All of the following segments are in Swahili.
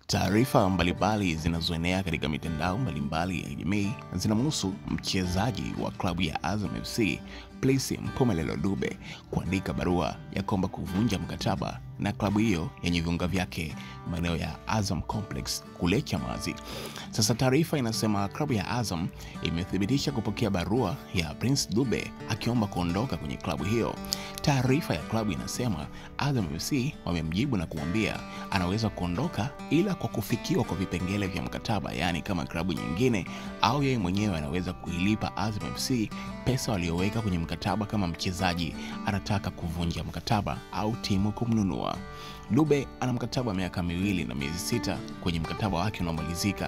Taarifa mbalimbali zinazoenea katika mitandao mbalimbali ya kijamii zinamhusu mchezaji wa klabu ya Azam FC Plisi Mpumelelo Dube kuandika barua ya kuomba kuvunja mkataba na klabu hiyo yenye viunga vyake maeneo ya Azam Complex kule Chamazi. Sasa taarifa inasema klabu ya Azam imethibitisha kupokea barua ya Prince Dube akiomba kuondoka kwenye klabu hiyo. Taarifa ya klabu inasema Azam FC wamemjibu na kumwambia anaweza kuondoka ila kwa kufikiwa kwa vipengele vya mkataba, yaani kama klabu nyingine au yeye mwenyewe anaweza kuilipa Azam FC pesa walioweka kwenye mkataba kama mchezaji anataka kuvunja mkataba au timu kumnunua. Dube ana mkataba wa miaka miwili na miezi sita kwenye mkataba wake unaomalizika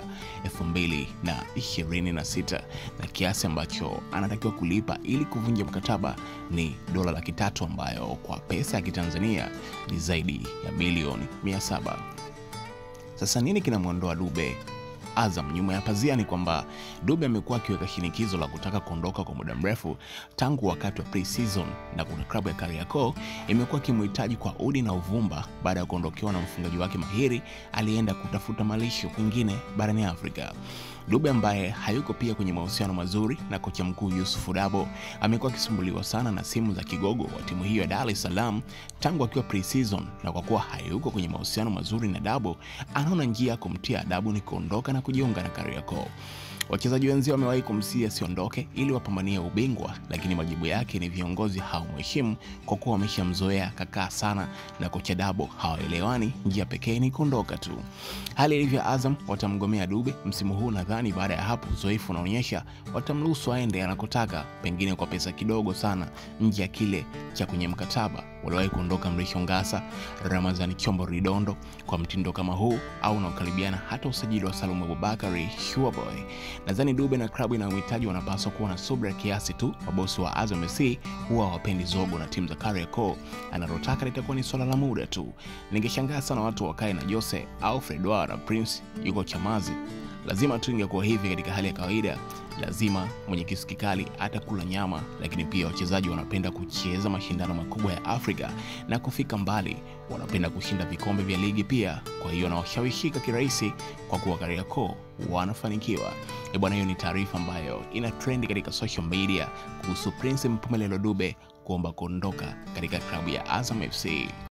2026 na kiasi ambacho anatakiwa kulipa ili kuvunja mkataba ni dola laki tatu ambayo kwa pesa ya Kitanzania ni zaidi ya milioni 700. Sasa nini kinamwondoa Dube Azam nyuma ya pazia ni kwamba Dube amekuwa akiweka shinikizo la kutaka kuondoka kwa muda mrefu tangu wakati wa pre-season, na kuna klabu ya Kariakoo imekuwa ikimhitaji kwa udi na uvumba baada ya kuondokewa na mfungaji wake mahiri aliyeenda kutafuta malisho kwingine barani Afrika. Dube ambaye hayuko pia kwenye mahusiano mazuri na kocha mkuu Yusuf Dabo amekuwa akisumbuliwa sana na simu za kigogo wa timu hiyo ya Dar es Salaam tangu akiwa pre-season, na kwa kuwa hayuko kwenye mahusiano mazuri na Dabo, anaona njia ya kumtia adabu ni kuondoka na kujiunga na Kariakoo. Wachezaji wenzio wamewahi kumsihi asiondoke ili wapambanie ubingwa, lakini majibu yake ni viongozi hawamheshimu kwa kuwa wameshamzoea kakaa sana na kocha Dabo, hawaelewani. Njia pekee ni kuondoka tu. Hali ilivyo, Azam watamgomea Dube msimu huu. Nadhani baada ya hapo uzoefu unaonyesha watamruhusu aende anakotaka, pengine kwa pesa kidogo sana nje ya kile cha kwenye mkataba. Waliwahi kuondoka Mrisho Ngasa, Ramazani Chombo Ridondo kwa mtindo kama huu au unaokaribiana hata usajili wa Salum Abubakari Shuaboy. Nadhani Dube na klabu inayomhitaji wanapaswa kuwa na subra kiasi tu. Mabosi wa Azam FC huwa hawapendi zogo na timu za Kariakoo, analotaka litakuwa ni swala la muda tu. Ningeshangaa sana watu wakae na Jose au Fredwa na Prince yuko Chamazi. Lazima tu ingekuwa hivi katika hali ya kawaida lazima mwenye kisu kikali atakula nyama, lakini pia wachezaji wanapenda kucheza mashindano makubwa ya Afrika na kufika mbali, wanapenda kushinda vikombe vya ligi pia. Kwa hiyo nawashawishika kirahisi kwa kuwa Kariakoo wanafanikiwa. E bwana, hiyo ni taarifa ambayo ina trendi katika social media kuhusu Prince Mpumelelo Dube kuomba kuondoka katika klabu ya Azam FC.